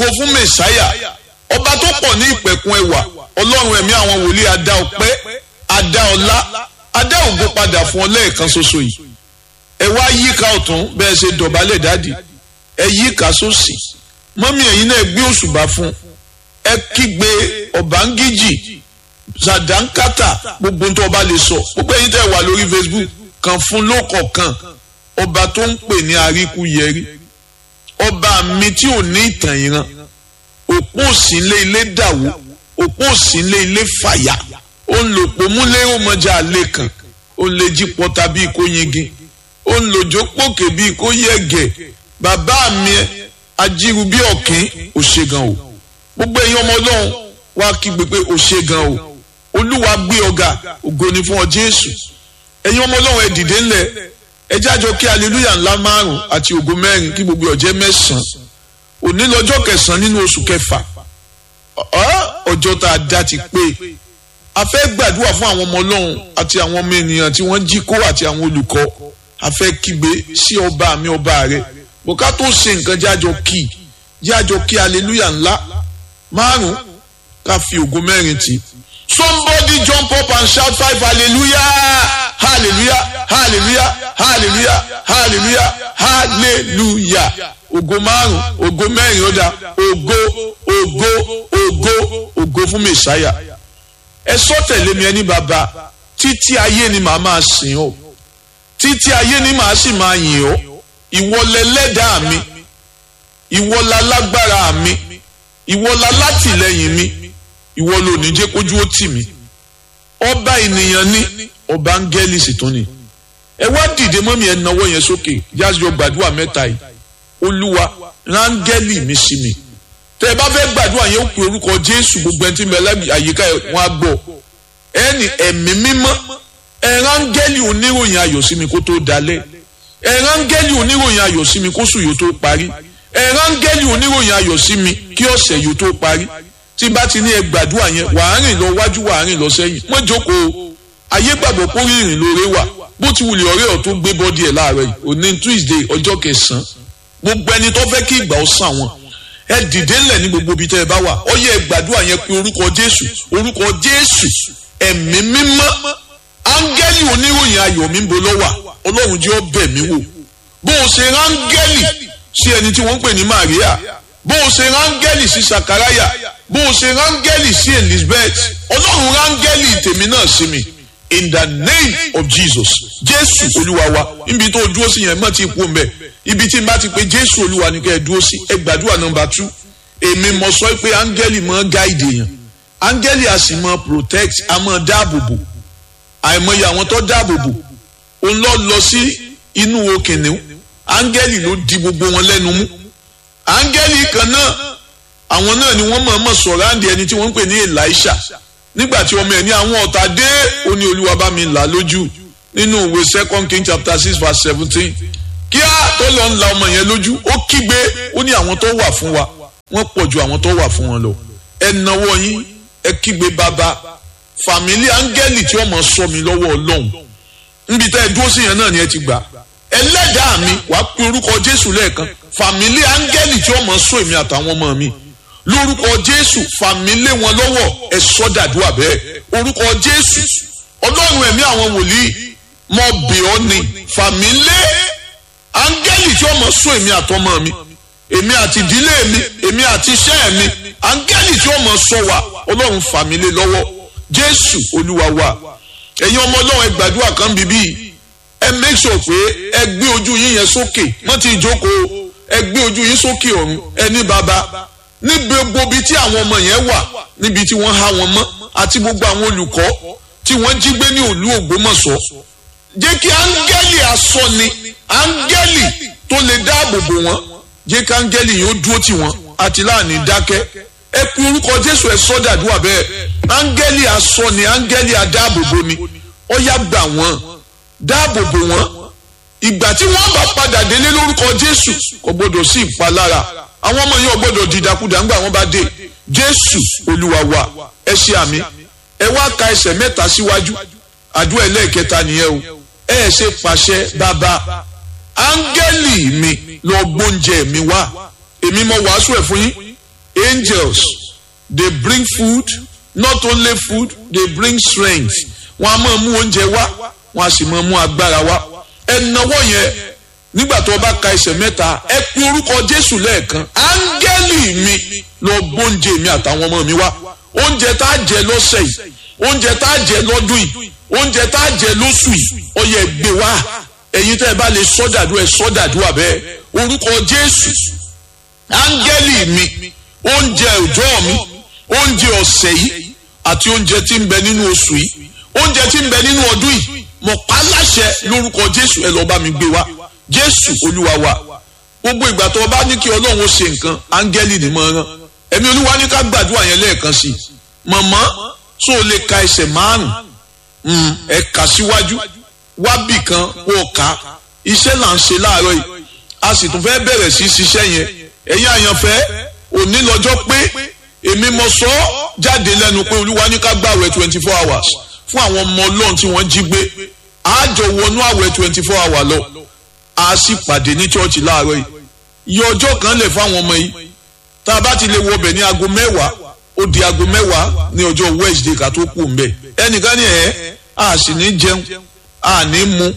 fún mẹsáyà ọba tó pọ̀ ní ìpẹ̀kun ẹwà ọlọ́run ẹ̀mí àwọn wòlíì adá ọpẹ́ adá ọlá adá ògo padà fún ọ lẹ́ẹ̀kan ṣoṣo yìí ẹ wá yíká ọ̀tún bẹ́ẹ̀ ṣe dọ̀bálẹ̀ dáàdì ẹ yíká sósì mọ́mí ẹ̀yin náà gbé òṣùbà fún ẹ kígbe ọ̀bángíjì sàdánkátà gbogbo tó ọba lè sọ gbogbo ẹ̀yin tẹ́ wà lórí Facebook kan fún lókọ̀ọ̀kan ọba tó ń pè ní àríkúyẹrí ọba mi tí ò ní ìtàn ìran òpó òsínlé ilé dàwó òpó òsínlé ilé fàyà ó ń lò pòmúlé ọmọjà àlè kan ó ń lè jí pọta bíi kó yingin ó ń lòjó pòkè bíi kó yẹ̀gẹ̀ bàbá mi ajíru bí ọ̀kín ò ṣe gan o gbogbo ẹ̀yin ọmọ ọlọ́run wá kígbe pé ò ṣe gan o olúwa gbé ọ̀gá ògo ni fún ọ jésù ẹ̀yin ọmọ ọlọ́run ẹ dìde ńlẹ̀ ẹ jájọ kí aleluya ńlá márùn àti ògo mẹ́rin kí gbogbo ọjẹ́ mẹ́sàn-án òní lọ́jọ́ kẹsàn-án nínú oṣù kẹfà ọjọ́ tá a dá ti pé a fẹ́ gbàdúrà fún àwọn ọmọ ọlọ́run àti àwọn ọmọ ènìyàn tí wọ́n jí kó àti àwọn olùkọ́ a fẹ́ kígbe sí ọba mi ọba rẹ bùká tó ṣe nǹkan jájọ kí jájọ kí aleluya ńlá márùn ká fi ògo mẹ́rin tì somebody jump up and shout five hallelujah hallelujah hallelujah hallelujah hallelujah hallelujah ògo márùn ògo mẹ́rin ó dá ògo ògo ògo ògo fún mẹsàáyà ẹ sọ tẹ̀lé mi ẹni bàbá títí ayé ni màá máa sìn ọ́ títí ayé ni màá sì máa yìn ọ́ ìwọ lẹlẹ́dàá mi ìwọ lálágbára mi ìwọ lálátìlẹ́yìn mi ìwọ ló ní jẹ́ kójú ó tì mí ọba ènìyàn ní ọba áńgẹ́lì sì tún ni ẹ wá dìde mọ́mí ẹ nawọ́ yẹn sókè yájọ gbàdúrà mẹ́ta yìí olúwa rángẹ́lì mi sí mi tẹ ẹ bá fẹ́ gbàdúrà yẹn ó pe orúkọ jésù gbogbo ẹni tí mi ẹlẹ́bi àyíká wọn á gbọ́ ẹni ẹ̀mí mímọ́ ẹ rángẹ́lì oníròyìn ayọ̀ sí mi kó tó dalẹ̀ ẹ rángẹ́lì oníròyìn ayọ̀ sí mi kó sùn yóò tó parí ẹ rángẹ́lì oníròyìn ayọ̀ sí mi kí ọ̀sẹ̀ yóò tó parí tí bá ti ní ẹ gbàdúrà yẹn wàá rìn lọ wájú wàá rìn lọ sẹ́yìn mọ́ jókòó ayé gbàgbọ́ kó rí ìrìn lóore wà bó ti wulẹ̀ ọ̀rẹ́ ọ̀ tó gbé bọ́dí ẹ̀ láàárọ̀ yìí òní Tuesday ọjọ́ kẹsàn-án gbogbo ẹni tó fẹ́ kí ìgbà ó sàn wọn ẹ dìde ńlẹ̀ ní gbogbo ibi tẹ́ ẹ bá wà ó yẹ gbàdúrà yẹn pé orúkọ Jésù orúkọ Jésù ẹ̀mí mímọ́ áńgẹ́lì oníròyìn ayọ̀ mi ń bo lọ́wà Ọlọ́run jẹ́ ó bẹ̀ mí wò bó o ṣe ráńgẹ́lì sí ẹni tí wọ́n ń pè ní Maria bó o ṣe ráńgẹ́lì sí Sakaraya bó o ṣe ráńgẹ́lì sí Elizabeth Ọlọ́run ráńgẹ́lì tèmi náà sí mi in the name of Jesus Jésù Olúwa wa níbi tó dúró sí yẹn mọ́ ti kú mbẹ́ ibi tí n bá ti pé Jésù Olúwa ni kẹ́ ẹ dúró sí ẹ gbàdúrà nọ́mbà tú èmi mọ̀ sọ pé áńgẹ́lì mọ́ gáìdì yẹn áńgẹ́lì a sì mọ́ protect a mọ́ dáàbòbò àìmọye àwọn tó dáàbòbò òun lọ lọ sí inú okìnìún áńgẹ́lì ló di gbogbo wọn lẹ́nu mú áńgẹ́lì kan náà àwọn náà ni wọ́n mọ̀ọ́mọ̀ sọ̀rọ̀ àǹdí ẹni tí wọ́n ń pè ní Elisha nígbà tí ọmọ ẹ̀ ní àwọn ọ̀tá dé ó ní olúwa bá mi là lójú nínú ìwé second king chapter six verse seventeen kíá tó lọ ń la ọmọ yẹn lójú ó kígbe ó ní àwọn tó wà fún wa wọ́n pọ̀ ju àwọn tó wà fún wọn lọ ẹ nawọ́ yín ẹ kígbe bàbá fàmílì áńgẹ́lì tí ọmọ sọ mi lọ́wọ́ ọlọ́run níbi tá ẹ dúró sí yẹn náà ni ẹ ti gbà ẹlẹ́dàá mi wàá pe orúkọ jésù lẹ́ẹ̀kan fàmílì áńgẹ́lì tí ọmọ sọ èmi àtàwọn ọmọ mi lórúkọ jésù fàmílé wọn lọ́wọ́ ẹ sọ́dàdúrà bẹ́ẹ̀ orúkọ jésù ọlọ́run ẹ̀mí àwọn wòlíì mọ bẹ̀ ọ́ ni fàmílé áńgẹ́lì tí ọmọ sún èmi àtọmọ mi èmi àti ìdílé mi èmi àti iṣẹ́ mi áńgẹ́lì tí ọmọ sọ wa ọlọ́run fàmílé lọ́wọ́ jésù olúwa wa ẹ̀yin ọmọ ọlọ́run ẹ gbàdúrà kan bíbí ẹ make sure pé ẹ gbé ojú yín yẹn sókè mọ́ ti jókòó ẹ gbé ojú yín sókè ọ̀run ẹ ní bàbá níbi gbogbo ibi tí àwọn ọmọ yẹn wà níbi tí wọ́n há wọn mọ́ àti gbogbo àwọn olùkọ́ tí wọ́n jí gbé ní òlú Ògbómọ̀ṣọ́ jẹ́ kí áńgẹ́lì asọ́ni áńgẹ́lì tó lè dáàbò bò wọ́n jẹ́ kí áńgẹ́lì yóò dúró tì wọ́n àti láàní dákẹ́ ẹ pe orúkọ Jésù ẹ sọ́dàdúrà bẹ́ẹ̀ áńgẹ́lì asọ́ni áńgẹ́lì adáàbòbò ni ó yá gbà wọ́n dáàbò bò wọ́n ìgbà tí wọ́n bá padà délé lórúkọ Jésù kò gbọdọ̀ sí ìpalára àwọn ọmọ yẹn ò gbọdọ̀ dìdàkudà ńgbà wọ́n bá dé Jésù Olúwa wa ẹ ṣe àmì ẹ wá ka ẹsẹ̀ mẹ́ta síwájú àdúrà ẹlẹ́ẹ̀kẹta nìyẹn o ẹ ṣe pàṣẹ bàbá áńgẹ́lì mi lọ gbóúnjẹ mi wá èmi mo wàásù ẹ̀ fún yín angels they bring food not only food they bring strength wọn a máa mú oúnjẹ wá wọn a sì máa mú agbára wá ẹnáwó yẹn nígbà tó o bá ka ẹsẹ̀ mẹ́ta ẹ pe orúkọ jésù lẹ́ẹ̀kan áńgẹ́lì mi lọ gbóúnjẹ mi àtàwọn ọmọ mi wá oúnjẹ tá a jẹ lọ́sẹ̀ yìí oúnjẹ tá a jẹ lọ́dún yìí oúnjẹ tá a jẹ lóṣù yìí ọyẹ gbé wá ẹ̀yin tẹ́ ẹ bá lè sọ́dàdúrà ẹ sọ́dàdúrà bẹ́ẹ̀ orúkọ jésù áńgẹ́lì mi oúnjẹ òjọ́ mi oúnjẹ ọ̀sẹ̀ yìí àti oúnjẹ tí ń bẹ nínú oṣù yìí oúnjẹ tí ń bẹ nínú ọdún yìí mo pa láṣẹ lórúkọ jésù ẹ lọ bá mi gbé wá jésù olúwa wa gbogbo ìgbà tó o bá ní kí ọlọ́run ó ṣe nǹkan áńgẹ́lì ni mo rán ẹ̀mí olúwa ní ká gbàdúrà yẹn lẹ́ẹ̀kan sí i mọ̀mọ́ tó o lè ka ẹsẹ̀ márùn-ún ẹ kà síwájú wábì kan kó o kà iṣẹ́ là ń ṣe láàárọ̀ yìí a sì tún fẹ́ bẹ̀rẹ̀ sí ṣiṣẹ́ yẹn ẹ̀yin àyànfẹ́ òní lọ́jọ́ pé èmi mo sọ ọ́ jáde lẹ́nu pé olúwa ní ká gbàwẹ̀ twenty four hours fún àwọn ọmọ ọlọ́run tí wọ́n jí gbé àjọ wọnú àwẹ̀ twenty four hours lọ a sì pàdé ní chọ́ọ̀chì láàárọ̀ yìí iye ọjọ́ kan lè fáwọn ọmọ yìí tá a bá ti lè wọbẹ̀ ní aago mẹ́wàá ó di aago mẹ́wàá ní ọjọ́ wednesday ká tó kù mbẹ́ ẹnìkan ní ẹ̀ a sì ní jẹun a ní mu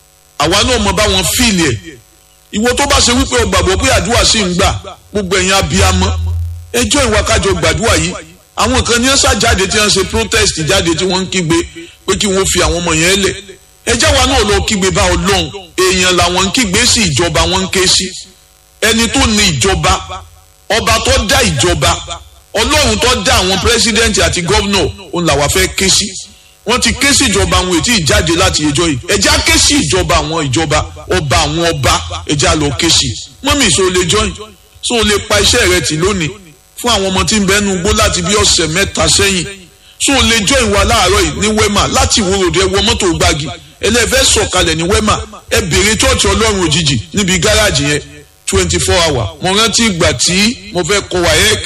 àwa náà mọ bá wọn fíìlì ẹ̀ ìwọ tó bá ṣe wípé o gbàgbọ́ pé àdúrà sì ń gbà gbogbo ẹ̀yin abiyamọ ẹjọ́ ìwà kájọ gbàdúrà yìí àwọn kan ní ẹ sá jáde tí wọ́n ṣe protest jáde tí wọ́n ń kígbe pé kí wọ́n fi àwọn ọmọ yẹn lẹ̀ ẹjẹ́ wa náà lọ kígbe bá ọlọ́run èèyàn làwọn ń kígbe sí ìjọba wọn ń ké sí ẹni tó ní ìjọba ọba tó dá ìjọba ọlọ́run tó dá àwọn pírẹsidẹ́ǹtì àti gọ́vnọ̀ òun làwa fẹ́ ké sí wọ́n ti ké sí ìjọba àwọn ètí ìjáde láti ẹjọ́ yìí ẹjẹ́ á ké sí ìjọba àwọn ìjọba ọba àwọn ọba ẹjẹ́ á lọ ké sí mọ́mí so lè jọyìn so lè pa iṣẹ́ rẹ tì lónìí fún àwọn ọmọ tí ń bẹnu gbó láti bí ọ̀sẹ̀ mẹ́ta sẹ́yìn so lè jọyìn wa láàárọ̀ yìí ní wema láti ìwòròdé wọ mọ́tò gbági ẹlẹ́fẹ́ sọ̀kalẹ̀ ní wema ẹ bèrè chọ́ọ̀chì ọlọ́run òjijì níbi gáràjì yẹn twenty four hour mo rántí ìgbà tí mo fẹ́ kọ wáyẹ́k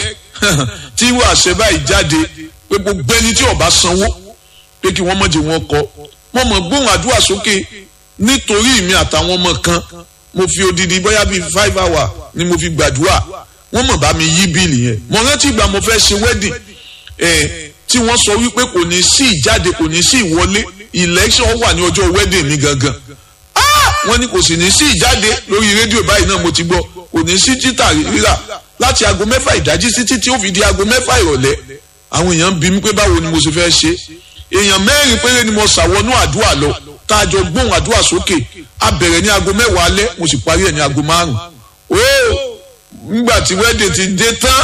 tí wàá ṣe báyìí jáde pé gbogbo ẹni tí ọba sanwó pé kí wọ́n mọ̀jẹ̀ wọn kọ mo mọ̀ gbóhùn àdúrà sókè nítorí mi àtàwọn ọmọ kan mo fi odidi bóyá bíi five hour ni mo fi gbàdúrà wọ́n mọ̀ bá mi yí bíìlì yẹn mo rántí ìgbà mo fẹ́ ṣe wedding ẹ̀ tí wọ́n sọ wípé kò ní sí ìjáde kò ní sí ìwọlé election wà ní ọjọ́ wedding mi gangan wọ́n ní kò sì ní sí ìjáde lórí rédíò báyìí náà mo ti gbọ́ kò ní sí títà rírà láti aago mẹ́fà ìdájí sí títí ó fi di aago mẹ́fà ìrọ̀lẹ́ àwọn èèyàn bí mi pé báwo ni mo ṣe fẹ́ ṣe èèyàn mẹ́rin péré ni mo ṣàwọnú àdúrà lọ tá a jọ gbóhùn àdúrà sókè a bẹ̀rẹ̀ ní aago mẹ́wàá alẹ́ mo sì parí ẹ̀ ní aago márùn-ún ó ngbà tí wẹ́dẹ̀ ti dé tán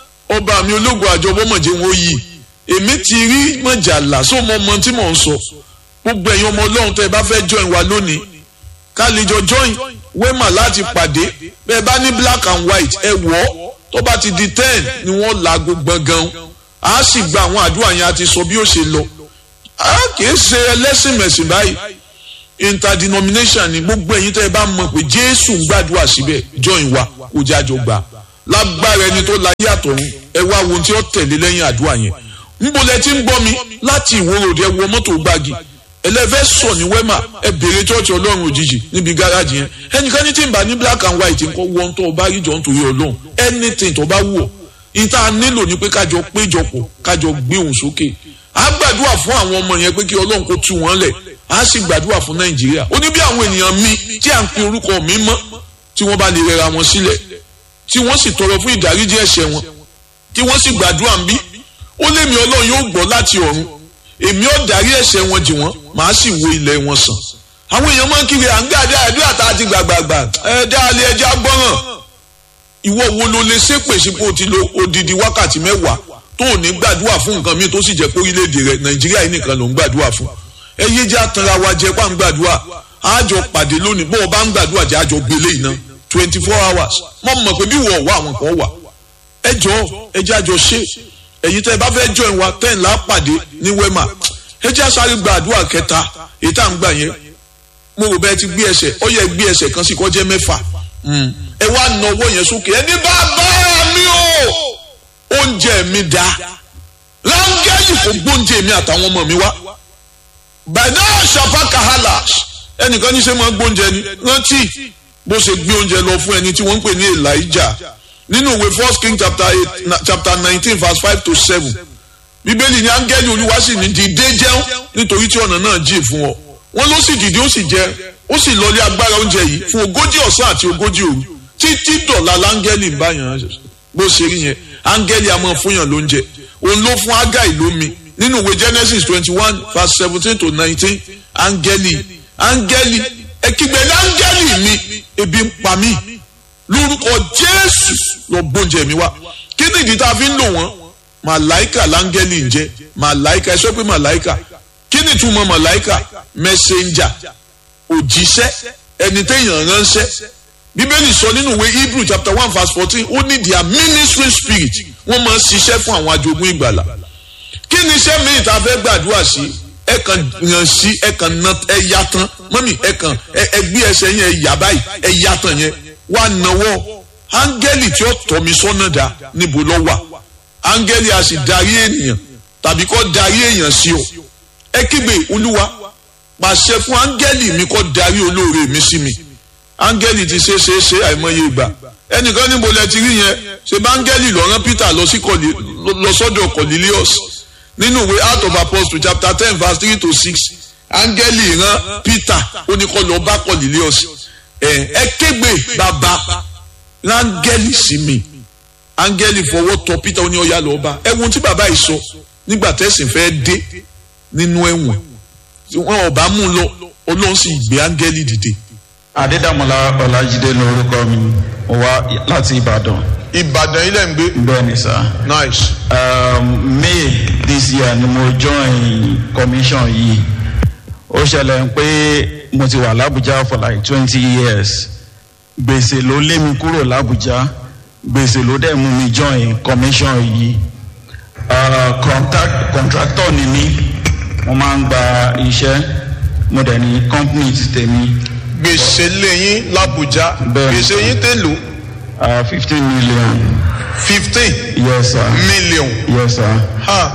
ọba mi ológun àjọbọ mọ̀jẹ̀ wọn yìí èmi ti rí mọ̀jàlá só mọ ọmọ tí mò ń sọ gbogbo ẹ̀yin ọmọ ọlọ́run tẹ́ ẹ bá fẹ́ join wa lónìí ká lè jọ join wema láti pàdé bẹ́ẹ̀ bá ní black and white ẹ wọ̀ ọ́ tó bá ti di ten ni wọ́n laago gbọ̀ngàn a sì gba àwọn àdúrà yẹn àti sọ bí ó ṣe lọ a kì í ṣe ẹlẹ́sìn mẹ̀sìn báyìí interdenomination ni gbogbo ẹ̀yin tẹ́ ẹ bá mọ̀ pé jésù ń gbàdúrà síbẹ̀ join wa kó jájọ gbà lágbára ẹni tó láyé àtọ̀run ẹ wá ohun tí ó tẹ̀lé lẹ́yìn àdúrà yẹn níbo lẹ ti ń gbọ́ mi láti ìwòròdì ẹ wọ mọ́tò gbági ẹlẹ́fẹ́ sọ ní wẹ́mà ẹ bèrè chọ́ọ̀chì ọlọ́run òjijì níbi gáràjì yẹn ẹnìkan ní tí ń bá ní black and white nǹkan wọ́n tó o bá rí jọ nítorí ọlọ́run anything tó bá wù ọ́ ìta nílò ni pé kájọ péjọpọ̀ kájọ gbé òun sókè á gbàdúrà fún àwọn ọmọ yẹn pé kí ọlọ́run kó tú wọn lẹ̀ á sì gbàdúrà fún nàìjíríà ó ní bí àwọn ènìyàn mi tí à ń pe orúkọ mi mọ́ tí wọ́n bá lè rẹra wọn sílẹ̀ tí wọ́n sì tọrọ fún ìdáríjì ẹ̀ṣẹ̀ wọn tí wọ́n sì gbàdúrà ń bí ó lémi ọlọ́run yóò gbọ́ láti ọ̀run èmi ò dárí ẹ̀ṣẹ̀ wọn jì wọ́n màá sì wo ilẹ̀ wọn sàn àwọn èèyàn máa ń kiri à ń gbé àdé àdúrà tá a ti gbàgbàgbà ẹ dáálé ẹjẹ agbọ́ràn ìwọ wo ló lè ṣépè sípò ti lo odidi wákàtí mẹ́wàá tó ò ní gbàdúrà fún nǹkan míì tó sì jẹ́ pé orílẹ̀-èdè rẹ nàìjíríà yìí nìkan ló ń gbàdúrà fún ẹ yé jẹ́ àtàrà wa jẹ́ pà ń gbàdúrà àjọ pàdé lónìí bó o bá ń gbàdúrà jẹ́ àjọ gbélé iná twenty four hours mo mọ̀ pé bí wọ́n wà àwọn kan wà ẹ jọ ẹ jẹ́ àjọ ṣe ẹ̀yin tẹ́ ẹ bá fẹ́ join wa ten là á pàdé ní wema ẹ jẹ́ àsáré gba àdúrà kẹta èyí tá à ń gbà yẹn mo rò bẹ́ẹ̀ ti gbé ẹsẹ̀ ó yẹ gbé ẹsẹ̀ kan sí kó jẹ́ mẹ́fà ẹ wá na owó yẹn sókè ẹni bá bá mi o oúnjẹ mi dá rángẹ́lì kò gbóúnjẹ mi àtàwọn ọmọ mi wá bàdá ṣàfà kàhálà ẹnìkan ní sẹ́ máa gbóúnjẹ ni rántí bó ṣe gbé oúnjẹ lọ fún ẹni tí wọ́n ń pè ní Elijah nínú ìwé first king chapter eight na- chapter nineteen verse five to seven bíbélì ní áńgẹ́lì olúwa sì ní dìde jẹun nítorí tí ọ̀nà náà jìn fún ọ wọn ló sì dìde ó sì jẹ ó sì lọlé agbára oúnjẹ yìí fún ogójì ọ̀sán àti ogójì òru títí dọ̀la láńgẹ́lì ń báyàn bó ṣe rí yẹn áńgẹ́lì a máa fúnyàn lóúnjẹ òun ló fún ágáì lómi nínú ìwé genesis twenty one verse seventeen to nineteen áńgẹ́lì áńgẹ́lì ẹ̀kígbẹ̀lẹ̀ áńgẹ́lì mi ebi ń pa mí lórúkọ jésù lọ gbóúnjẹ mi wá kí ni ìdí tá a fi ń lò wọ́n màláìkà láńgẹ́lì ń jẹ́ màláìkà ẹ sọ pé màláìkà kí ni ìtumọ̀ màláìkà mẹsẹ̀njà òjíṣẹ́ ẹni téèyàn ránṣẹ́ bíbélì sọ nínú ìwé hebrew chapter one verse fourteen ó ní their ministry spirit wọ́n máa ń ṣiṣẹ́ fún àwọn ajogún ìgbàlà kí ni iṣẹ́ míì tá a fẹ́ gbàdúrà sí ẹ kàn yàn sí ẹ kàn na ẹ ya tán mọ́mì ẹ kàn ẹ ẹ gbé ẹsẹ̀ yẹn ẹ yà báyìí ẹ ya tán yẹn wà náwó áńgẹ́lì tí ó tọ́ mi sọ́nà dá níbo ló wà áńgẹ́lì a sì darí ènìyàn tàbí kó darí èèyàn sí o ẹ kígbe olúwa pàṣẹ fún áńgẹ́lì mi kó darí olóore mi sí mi áńgẹ́lì ti ṣe ṣe ṣe àìmọye ìgbà ẹnìkan níbo lẹ ti rí yẹn ṣe bá áńgẹ́lì lọ rán peter lọ sí Corne- lọ sọ́dọ̀ cornelius nínú ìwé out of apostles chapter ten verse three to six áńgẹ́lì rán peter ó ní kó lọ bá cornelius ẹ ẹ kégbe bàbá rángẹ́lì sí mi áńgẹ́lì fọwọ́ tọ peter ó ní ọ̀yà lọ́ọ́ bá ẹ wo ohun tí bàbá yìí sọ nígbà tẹ̀sìn fẹ́ dé nínú ẹ̀wọ̀n tí wọn ò bá mú un lọ ọlọ́run sì gbé áńgẹ́lì dìde. adédàmọ́lá ọlájídé lórúkọ mi mo wá láti ìbàdàn ìbàdàn ilẹ̀ ń gbé. bẹ́ẹ̀ ni sá. nice. um, may this year ni mo join commission yìí ó ṣẹlẹ̀ pé mo ti wà lábújá for like twenty years gbèsè ló lé mi kúrò lábújá gbèsè ló dẹ̀ mú mi join commission yìí uh, contact, contractor ni mí mo máa ń gba iṣẹ́ mo dẹ̀ ní company ti tèmi gbèsè lẹ́yìn làbújá Bẹ́ẹ̀. gbèsè yín tèlò fifteen million fifteen yes sir million. yes sir. Ha.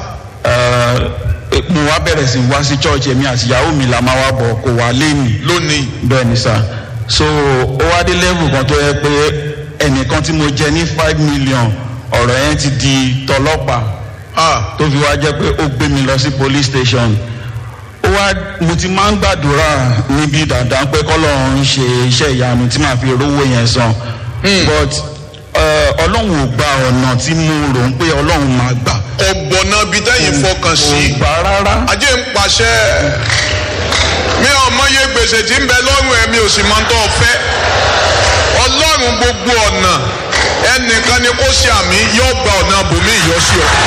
Uh, mo wá bẹ̀rẹ̀ sí wá sí church èmi àti ìyàwó mi la máa wá bọ̀ kò wá lé mi lónìí. bẹ́ẹ̀ ni sà so ó wá dé level kan tó yẹ pé ẹnìkan tí mo jẹ ní five million ọ̀rọ̀ yẹn ti di tọlọ́pàá Ha. tó fi wá jẹ́ pé ó gbé mi lọ sí police station ó wá mo ti máa ń gbàdúrà níbi dandan pé kọ́lọ́run ń ṣe iṣẹ́ ìyanu tí màá fi rówó yẹn san but uh, ọlọ́run ò gba ọ̀nà tí mo rò ń pé ọlọ́run máa gbà ọ̀gbọ̀nà bíi tẹ́yìn fọkàn sí. kò gbà rárá. ajé ń pàṣẹ mi ò mọye gbèsè tí ń bẹ lọ́rùn ẹ̀ mi ò sì mọ tó fẹ́ ọlọ́run gbogbo ọ̀nà ẹnìkan ni kó ṣe àmì yóò gba ọ̀nà bòmí ìyọ́sí ọ.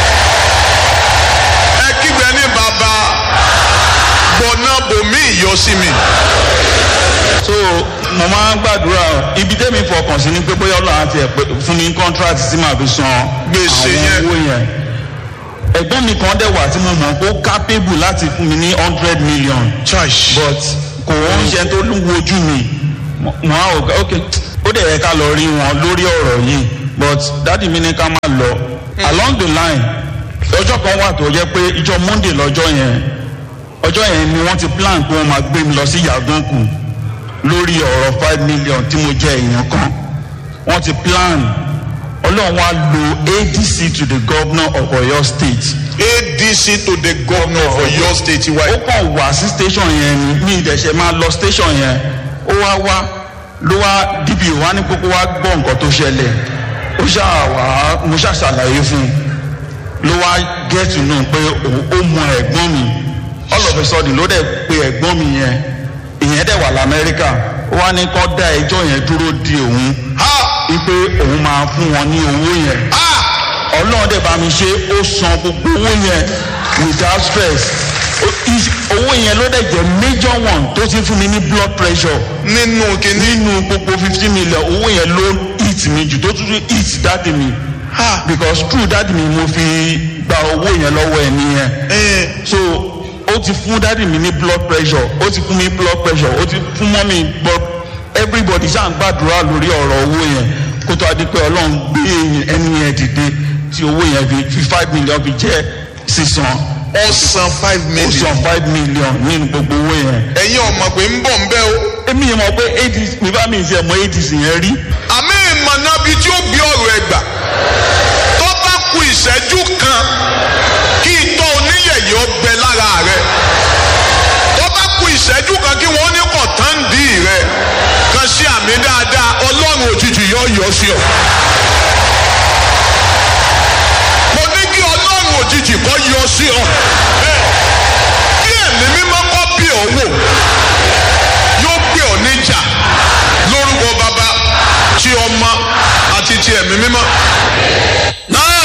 ẹ kígbe ní bàbá gbọ̀nà bòmí ìyọ́sí mi. so mo máa ń gbàdúrà ibi tẹ́mi fọkàn sí ni pé bóyá ọlọ́run àti ẹ̀ pé fún mi contract tí màá fi san Gbèsè yẹn. àwọn owó yẹn ẹ̀gbọ́n mi kan dẹ̀ wà tí mo mọ̀ pé ó capable láti fún mi ní hundred million church but kò ń ṣe tó ń wojú mi mo mo á ò ok ó dẹ̀ yẹ ká lọ rí wọn lórí ọ̀rọ̀ yìí but dáàdi mi ní ká má lọ along the line ọjọ́ kan wà tó yẹ pé ìjọ monday lọ́jọ́ yẹn ọjọ́ yẹn ni wọ́n ti plan pé wọ́n máa gbé mi lọ sí yàgànkù lórí ọ̀rọ̀ five million tí mo jẹ́ èèyàn kan wọ́n ti plan ọlọ́run wa lo adc to the governor of oyo state adc to the governor of oyo state wa ó kàn wá sí station yẹn ni ní ìdẹ̀sẹ̀ máa lọ station yẹn ó wá wá ló wá dìbì wá ní kókó wá gbọ́ nǹkan tó ṣẹlẹ̀ ó ṣáà wá mo ṣáà ṣàlàyé fún un ló wá get to know pé òun- ó mọ ẹ̀gbọ́n mi all of a sudden ló dẹ̀ pe ẹ̀gbọ́n mi yẹn ìyẹn dẹ̀ wà lamẹ́ríkà ó wá ní kó dá ẹjọ́ yẹn dúró di òun ha wípé òun máa fún wọn ní owó yẹn ha ọlọ́run dẹ̀ bá mi ṣe ó san gbogbo owó yẹn without stress Ó- is- owó yẹn ló dẹ̀ jẹ́ major one tó ti fún mi ní blood pressure nínú kínní nínú gbogbo fifty million owó yẹn ló hit mi jù tó tún hit dáàdì mi ha because true dáàdì mi mo fi gba owó yẹn lọ́wọ́ ẹ̀ nìyẹn ẹ so ó ti fún dáàdì mi ní blood pressure ó ti fún mi blood pressure ó ti fún mọ́mí blood everybody ṣáà ń gbàdúrà lórí ọ̀rọ̀ owó yẹn kó tó a di pé ọlọ́run gbé ẹni yẹn dìde tí owó yẹn fi fi five million fi jẹ́ sísan ọ̀sán five ó million san five million nínú gbogbo owó yẹn. ẹ̀yin ọmọ pé ń bọ̀ ń bẹ́ o èmi yẹn mọ̀ pé adc mi bá mi ṣe mọ adc yẹn rí àmì ìmọ̀nà bíi tí ó gbé ọ̀rọ̀ rẹ gbà tó bá ku ìṣẹ́jú kan kí itọ́ oníyẹ̀yẹ́ ọbẹ̀ lára rẹ tó bá ku ìṣẹ́jú kan kí wọ́n ní kọ̀tàǹdì rẹ kan sí àmì dáadáa ọlọ́run òjijì yọ yọ sí ọ. mo ní kí ọlọ́run òjijì kọ́ yọ sí ọ. kí ẹ̀mí mímọ́ kọ́ bí ọ wò yóò gbé ọ níjà lórúkọ bàbá tí ọmọ àti ti ẹ̀mí mímọ́. náà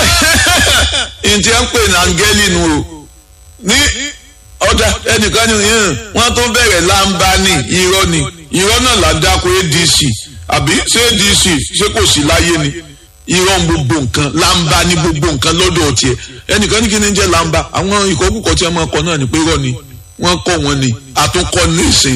ǹtí ẹ̀ ń pè ní áńgẹ́lì nu o ní ọ̀dà ẹnìkan ní wọ́n tó bẹ̀rẹ̀ láǹbá ní irọ́ ni irọ́ náà là ń dáko adc àbí ṣé adc ṣé kò sí láyé ni irọ́ ń gbogbo nǹkan láǹbá ní gbogbo nǹkan lọ́dọ̀ tiẹ̀ ẹnìkan ní kí ni jẹ́ láǹbá àwọn ìkọ́kùkọ́ tí wọ́n máa kọ náà ní pé irọ́ ni wọ́n kọ́ wọn ni àtúnkọ́ ní ìsìn.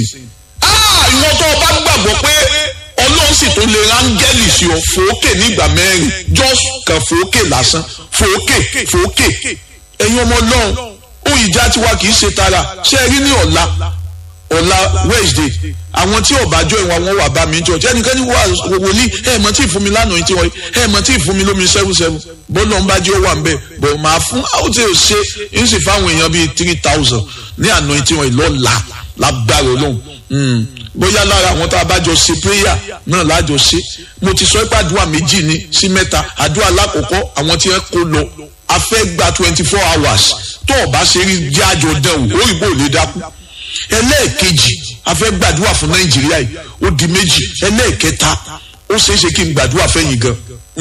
ìwọ tó o bá gbàgbọ́ pé ọlọ́run sì tó lè rángẹ́lì sí ọ fòókè nígbà mẹ́rin just kan fòókè lásán fòókè fòókè ẹ̀yin ọmọ ọlọ́run ohun ìjà tiwa kì í ṣe tara ṣé ẹ rí ní ọ̀la ọ̀la wednesday àwọn tí ọ̀bájọ́ ìwà wọn wà bá mi jọ tí ẹnikẹ́ni wà wòlíì ẹ mọ̀ tí ì fún mi lánàá yìí tí wọ́n ẹ mọ̀ tí ì fún mi lómi seven seven bọ́lọ̀ ń bá jẹ́ wà ń bẹ̀ bọ̀ máa fún àwọn tí ò ṣe ń sì fáwọn èèyàn bíi three thousand ní àná yìí tí wọ́n lọ́la lágbára ọlọ́run bóyá lára àwọn tá a bá jọ ṣe prayer náà lájọ ṣe mo ti sọ pé àdúrà méjì ni sí mẹ́ta àdúrà lákòókò àwọn tí wọ́n kó lọ a fẹ́ gba twenty four hours tó o bá ṣe rí jájọ dẹ̀wò òyìnbó lè dákú ẹlẹ́ẹ̀kejì a fẹ́ gbàdúrà fún nàìjíríà yìí ó di méjì ẹlẹ́ẹ̀kẹta ó ṣeé ṣe kí n gbàdúrà fẹ́yìn gan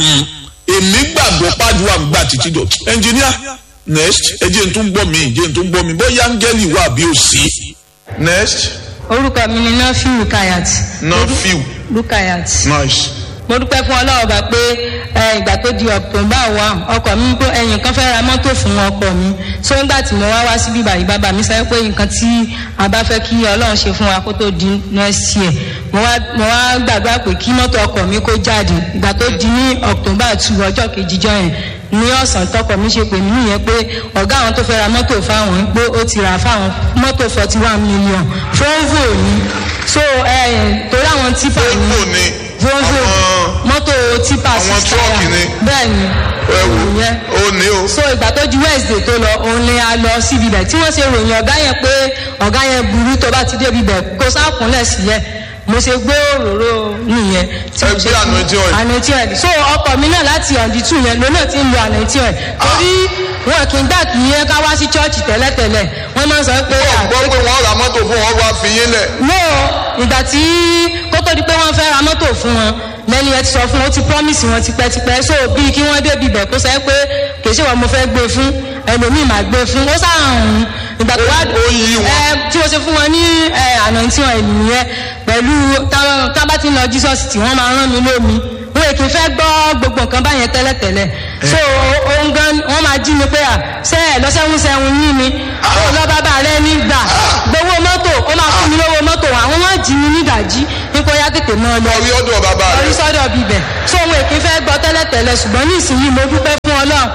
èmi gbàgbọ́ pàdúrà ń gbà títí dọ̀ ẹnjìníà next ẹ jẹ́ n tún gbọ́ mi jẹ́ n tún gbọ́ mi bóyá áńgẹ́lì wà bí ó sí. next orúkọ mi ni nafiu rukayat. nafiu rukayat. nice mo dúpẹ́ fún ọlọ́run bá pé ìgbà tó di october one ọkọ̀ mi pé ẹ̀yìn kan fẹ́ ra mọ́tò fún ọkọ̀ mi so nígbà tí mo wá wá síbí báyìí bàbá mi sọ pé nǹkan tí a bá fẹ́ kí ọlọ́run ṣe fún wa kó tó di next year mo wá mo wá gbàgbá pé kí mọ́tò ọkọ̀ mi kó jáde ìgbà tó di ní october two ọjọ́ kejì jọ yẹn ní ọ̀sán tọkọ mi ṣe pè mí nìyẹn pé ọ̀gá àwọn tó fẹ́ ra mọ́tò fáwọn pé ó ti rà fáwọn mọ́tò forty one million volvo ni so torí àwọn tipa ni volvo mọ́tò tipa àwọn tírọ́ọ̀kì ni bẹ́ẹ̀ ni ẹ̀wù ìyẹn ó ní o. so ìgbà tó di wednesday tó lọ òun ni a lọ síbi bẹ̀ tí wọ́n ṣe ròyìn ọ̀gá yẹn pé ọ̀gá yẹn burú tó bá ti débi bẹ̀ kó sákùnlẹ̀ sílẹ̀ mo ṣe gbé òróró nìyẹn. ẹ gbé anointing oil. anointing oil so ọkọ mi náà láti ọ̀dí tù yẹn lónà tí ń lo anointing oil. torí wọn kì í gbà kí yẹn ká wá sí chọ́ọ̀chì tẹ́lẹ̀tẹ́lẹ̀ wọ́n máa ń sọ pé. wọ́n gbọ́ pé wọ́n ra mọ́tò fún wọn wá fi yín lẹ̀. no ìgbà tí kó tó di pé wọ́n fẹ́ ra mọ́tò fún wọn lẹ́ni ẹ ti sọ fún wọn ó ti promise wọn tipẹ́tipẹ́ so bíi kí wọ́n débi bẹ̀ kó sẹ́ pé kì í ṣe wọn mo fẹ́ gbé fún ẹlòmíì máa gbé fún ó sáàrùn ìgbà tó wá Ó yí wọn. ẹ tí o ṣe fún wọn ní ẹ anointing oil nìyẹn pẹ̀lú tá- tá bá ti ń lọ jesus tí wọ́n máa rán mi lómi wọn èkì fẹ́ gbọ́ gbogbo nǹkan báyẹn tẹ́lẹ̀tẹ́lẹ̀ so ohun gan wọ́n máa jí mi pé à ṣe ẹ̀ lọ́sẹ̀hún sẹ́hun yín mi ó lọ bàbá rẹ nígbà gbowó mọ́tò ó máa fún mi lówó mọ́tò àwọn wọ́n jí mi nídàjí nípa ó yá tètè mọ́ ọ lọ orí ọ̀dọ̀ bàbá orí rẹ̀. sọ́dọ̀ bíbẹ̀ so ohun èkì fẹ́ gbọ́ tẹ́lẹ̀tẹ́lẹ̀ ṣùgbọ́n ní ìsinyìí mo dúpẹ́ fún ọlọ́run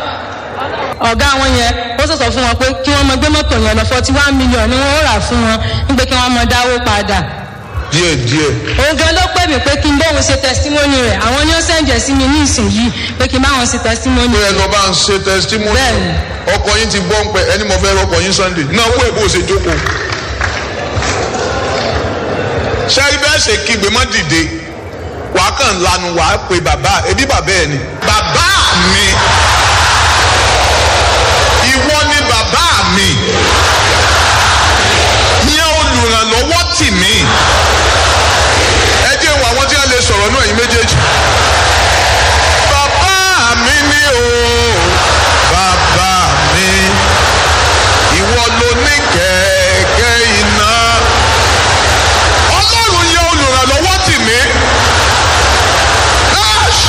ọ̀gá wọn yẹn ó sọ̀sọ̀ fún wọn pé kí wọ́n mọ gbé mọ́tò yẹn lọ forty one million ni wọ́n rà fún wọn nígbà kí wọ́n mọ dáwó padà díẹ̀ díẹ̀. òun gan ló pè mí pé kí n bóun ṣe testimony rẹ̀ àwọn ni ó sẹ̀ǹjẹ̀ sí mi ní ìsinyìí pé kí n bá wọn ṣe testimony pé ẹ rẹ̀ lọ bá ń ṣe testimony. Bẹ́ẹ̀ni. ọkọ yín ti gbọ́ ń pẹ́ ẹni mo fẹ́ rọkọ yín sunday. náà wọ́n èbó ṣe jókòó. sẹ́rí bẹ́ẹ̀ ṣe kígbe mọ́ dìde wàá kàn lanu wàá pe bàbá ẹbí bàbá ẹ ni. bàbá mi ìwọ ni bàbá mi yẹn olùrànlọ́wọ́ tì mí ẹ jẹ́ wọ àwọn tí wọ́n lè sọ̀rọ̀ náà yín méjèèjì. bàbá mi ni o bàbá mi ìwọ ló ní kẹ̀kẹ́ iná ọlọ́run yẹ olùrànlọ́wọ́ tì mí. Ash!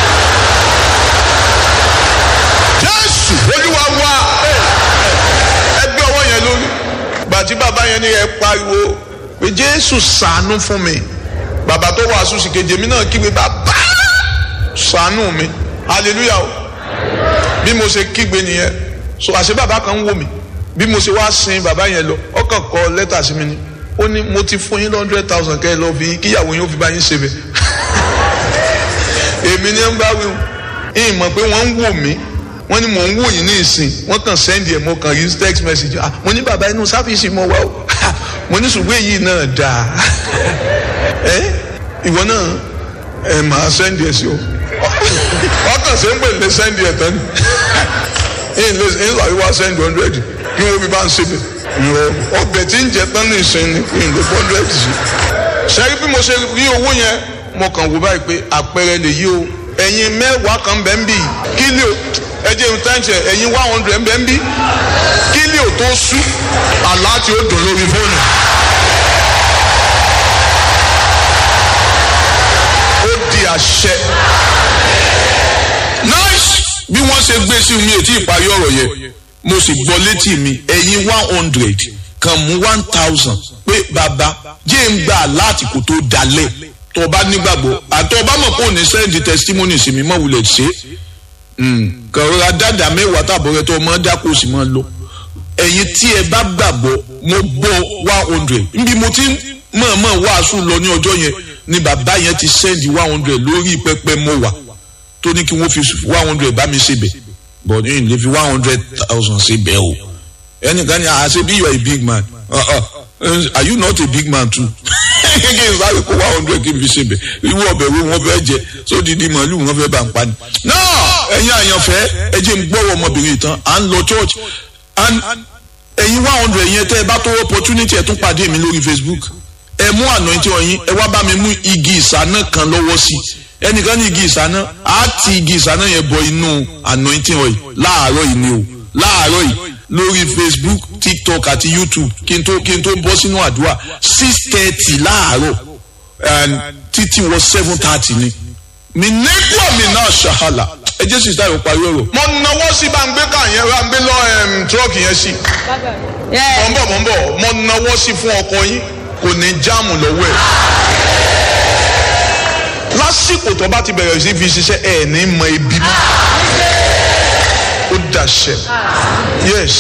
jésù olúwa wá ẹgbẹ́ ọwọ́ yẹn lórí gbàtí bàbá yẹn ní ẹ pariwo pé jésù ṣàánú fún mi bàbá tó wàásù sì kejì èmi náà kígbe bàbá ṣàánú mi hallelujah o bí mo ṣe kígbe nìyẹn so àṣẹ bàbá kan ń wò mí bí mo ṣe wá sin bàbá yẹn lọ ọkàn kọ lẹ́tà sí mi ni ó ní mo ti fún yín hundred thousand kẹ́ ẹ lọ fi kíyàwó yín ó fi bá yín ṣe bẹ́ẹ̀ èmi ni ń bá wí o ìyìn mọ̀ pé wọ́n ń wò mí wọ́n ní mò ń wò yín ní ìsìn wọ́n kàn sẹ́ndì ẹ̀ mo kàn rí text message ah mo ní bàbá inú sáfìsì mo wá o mo ní ṣùgbọ́n èyí náà dáa ẹ ìwọ náà ẹ máa sẹ́ndì ẹ̀ sí o wọ́n kàn sí ń pè lè sẹ́ndì ẹ̀ tán ni ìyìn lè ìyìn làwọn wá sẹ́ndì hundred kí wọ́n fi bá ń ṣe bẹ̀ ọbẹ̀ tí ń jẹ tán ní ìsìn ni ìyìn lè fọ́ hundred sí sẹ́rí bí mo ṣe rí owó yẹn mo kàn wò báyìí pé àpẹẹrẹ lè yí o ẹ̀yin mẹ́wàá kan bẹ́ẹ̀ ń bì kílíò ẹjẹ ń tán ṣe ẹ̀yin one hundred bẹ́ẹ̀ ń bì kílíò tó sú àlá tí ó dùn lórí fóònù. ó di àṣẹ. nice bí wọ́n ṣe gbé sí mi ètí ìparí ọ̀rọ̀ yẹn mo sì gbọ́ létí mi ẹ̀yin one hundred kan mú one thousand pé bàbá jẹ́ ń gbà láti kò tó dalẹ̀ tó o bá nígbàgbọ́ àtọ́ ọba mọ̀ kó o ní sẹ́ndì testimony sí mi mọ̀ wulẹ̀ ṣe kàn rọra dáadáa mẹ́wàá tàbọ̀ rẹ tó o mọ̀ dákò sí mọ̀ lọ ẹ̀yin tí ẹ bá gbàgbọ́ mo gbọ́ one hundred níbi mo ti mọ̀ọ́mọ̀ wàásù lọ ní ọjọ́ yẹn ni bàbá yẹn ti sẹ́ndì one hundred lórí pẹpẹ mọ́ wà tó ní kí wọ́n fi one hundred bá mi ṣe bẹ̀ but ní lè fi one hundred thousand ṣe bẹ̀ o ẹnìkan ni àṣẹ bí you are a big man uh -uh. are you not a big man too kékeré sáré kó one hundred kí n fi ṣe bẹ̀ irú ọbẹ̀ wo wọ́n fẹ́ jẹ sódìdí màálù wọ́n fẹ́ bá ń pa ni. náà ẹ̀yin àyànfẹ́ ẹ jẹ́ n gbọ́wọ́ ọmọbìnrin tán à ń lọ church and ẹ̀yin one hundred yẹn tẹ́ ẹ bá tó opportunity ẹ̀ tún pàdé mi lórí Facebook ẹ mú anointing ọyìn ẹ wá bá mi mú igi ìsáná kan lọ́wọ́ sí ẹnìkan ní igi ìsáná á ti igi ìsáná yẹn bọ inú anointing ọyìn láàárọ̀ yìí ni o láàárọ̀ yìí lórí facebook tiktok àti youtube kí n tó kí n tó bọ́ sínú àdúrà six thirty láàárọ̀ títí wọ seven thirty ni mi nígbà mi náà ṣàhàlà ẹ jẹ́ sísá yóò parí ọ̀rọ̀. mo nawọ́ sí bá ń gbé ká yẹn bá ń gbé lọ tírọ́ọ̀kì yẹn sí. mọ̀ ń bọ̀ mọ̀ ń bọ̀ mo nawọ́ sí fún ọkọ yín kò ní jáàmù lọ́wọ́ ẹ̀. lásìkò tó bá ti bẹ̀rẹ̀ sí fi ṣiṣẹ́ ẹ̀ ní mọ ibi mọ́ ó dàṣẹ. yes.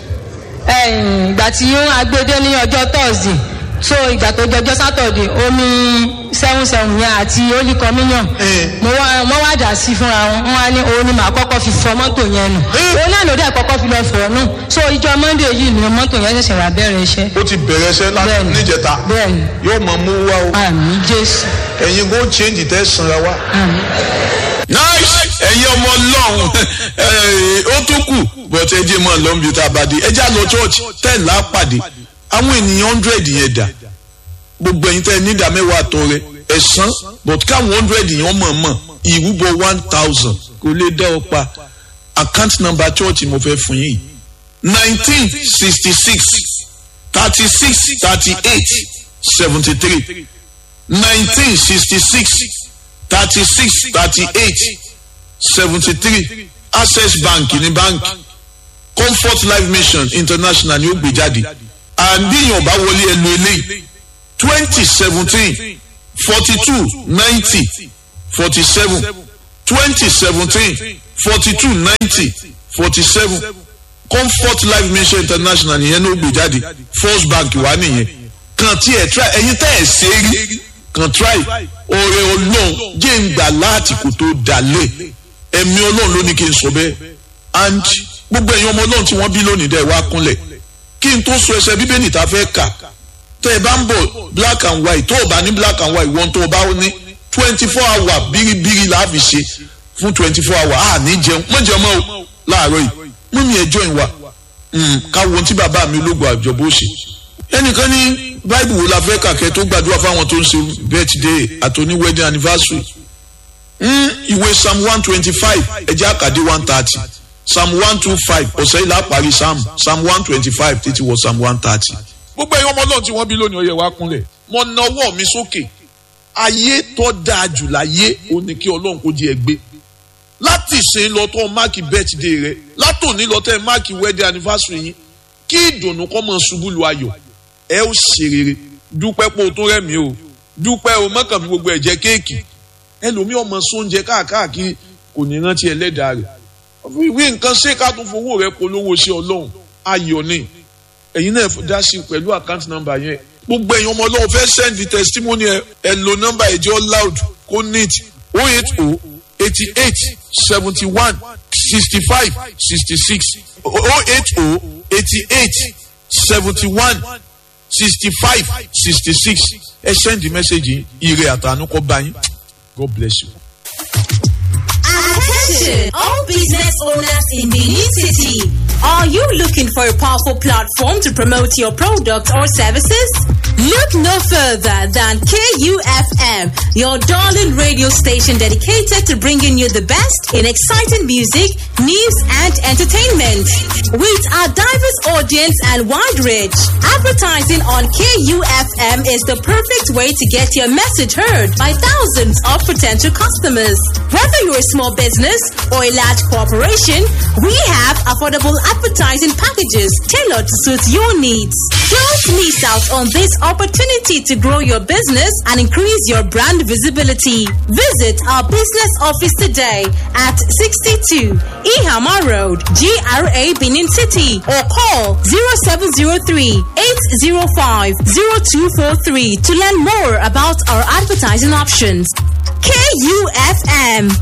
ìgbà tí agbede ní ọjọ́ thursday so ìgbà tó jọjọ́ saturday omi seven seven yẹn àti holy communion mo wá mo wá dà sí fúnra wọn wọn wá ní òun ni màá kọ́kọ́ fi fọ mọ́tò yẹn nù òun náà ló dẹ̀ kọ́kọ́ fi lọ fọ̀ nù so ìjọ monday yìí ni mọ́tò yẹn ṣẹ̀ṣẹ̀ wá bẹ̀rẹ̀ iṣẹ́. ó ti bẹ̀rẹ̀ iṣẹ́ láti níjẹta bẹ́ẹ̀ni yóò mọ̀ mú wá o àmì jésù ẹ̀yin kò change tẹ́ sanra wá. àmì. nice ẹ̀yin ọmọ ọlọ́run ó tún kù but ẹ jẹ́ mọ́ lọ́nbi tá a bá dé ẹ já lọ church ten là á pàdé àwọn ènìyàn hundred yẹn dà gbogbo ẹ̀yin tẹ́ ẹ nídàá mẹ́wàá tọ́ rẹ ẹ̀sán but káwọn hundred yẹn mọ̀ mọ̀ ìrúbọ one thousand kò lè dá ọ pa account number church mo fẹ́ fún yín nineteen sixty six thirty six thirty eight seventy three nineteen sixty six thirty six thirty eight seventy three access bank ní báńkì comfort life mission international ni ó gbé jáde àbíyàn bá wọlé ẹnu eléyìí twenty seventeen forty two ninety forty seven twenty seventeen forty two ninety forty seven comfort life mission international nìyẹn ló gbé jáde first bank wà nìyẹn kàn tí ẹ try ẹyin tẹ́ ẹ ṣe rí kàn try ọ̀rẹ́ ọlọ́run jẹ́ ń gbà láti kò tó dalẹ̀ ẹ̀mí ọlọ́run ló ní kí n sọ bẹ́ẹ̀ and gbogbo ẹ̀yin ọmọ ọlọ́run tí wọ́n bí lónìí dẹ̀ wá kúnlẹ̀ kí n tó sọ ẹsẹ̀ bíbélì tá a fẹ́ kà tẹ́ ẹ bá ń bọ̀ black and white tó o bá ní black and white wọ́n tó o bá ní twenty four hour bíríbírí la fi ṣe fún twenty four hour a ní jẹun mọ̀ jẹun mọ́ o láàárọ̀ yìí mú mi ẹjọ́ ìwà káwọn ohun tí bàbá mi ológun àjọbó ṣe ẹnìkan ní báìbù wo la fẹ́ kàkẹ́ tó gbàdúrà fáwọn tó ń ṣe birthday àtòní wedding anniversary ìwé psalm one twenty five ẹjẹ́ àkàdé one thirty psalm one two five ọ̀sẹ̀ yìí la parí psalm psalm one twenty five títí wọ psalm one thirty. gbogbo ẹ̀yin ọmọ ọlọ́run tí wọ́n bí lónìí ọyẹ wa kúnlẹ̀ mo na ọwọ́ mi sókè ayé tó dáa jù láyé ó ní kí ọlọ́run kó jẹ́ ẹgbẹ́ láti ṣe lọ tó máàkì birthday rẹ látòní lọ tẹ máàkì wedding anniversary yín kí ìdùnnú kọ́ mọ ṣubú lu ayọ̀ ẹ ó ṣe rere dúpẹ́ pé o tó rẹ̀mí o dúpẹ́ o mọ́kàn fi gbogbo ẹ̀jẹ̀ kéèkì ẹlòmíì ọmọ sóúnjẹ káàkiri kò ní rántí ẹlẹ́dàá rẹ̀ wí nǹkan ṣé ká tún fowó rẹ polówó sí ọlọ́run ayọ̀ ni ẹ̀yin náà dá sí pẹ̀lú àkáǹtì nọ́mbà yẹn gbogbo ẹ̀yin ọmọ ọlọ́run fẹ́ send the testimony ẹ ẹ lo nọ́mbà ẹ̀jẹ̀ loud kó neat oh eight oh eighty eight seventy one sixty five sixty six oh eight oh eighty eight seventy one sixty five sixty six ẹ send the message ire àtànú kọ bá yín god bless you. Attention, all business owners in the new city. Are you looking for a powerful platform to promote your product or services? Look no further than KUFM, your darling radio station dedicated to bringing you the best in exciting music, news, and entertainment. With our diverse audience and wide reach, advertising on KUFM is the perfect way to get your message heard by thousands of potential customers. Whether you're a small business or a large corporation, we have affordable advertising packages tailored to suit your needs. Don't miss out on this opportunity to grow your business and increase your brand visibility. Visit our business office today at 62 Ihama Road, GRA Benin City, or call 0703 805 0243 to learn more about our advertising options. KUFM